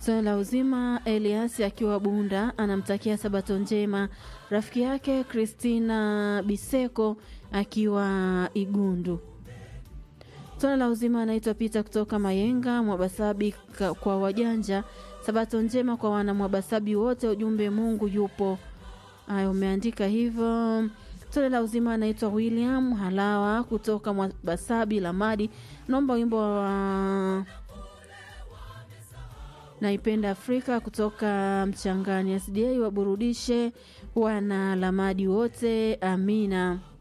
Swala la uzima, Elias akiwa Bunda anamtakia sabato njema rafiki yake Christina Biseko akiwa Igundu. Swala la uzima anaitwa Pita kutoka Mayenga Mwabasabi kwa wajanja. Sabato njema kwa wana Mwabasabi wote, ujumbe Mungu yupo. Aya, umeandika hivyo. Swala la uzima anaitwa William Halawa kutoka Mwabasabi Lamadi, naomba wimbo wa naipenda Afrika kutoka Mchangani SDA waburudishe wana Lamadi wote, amina.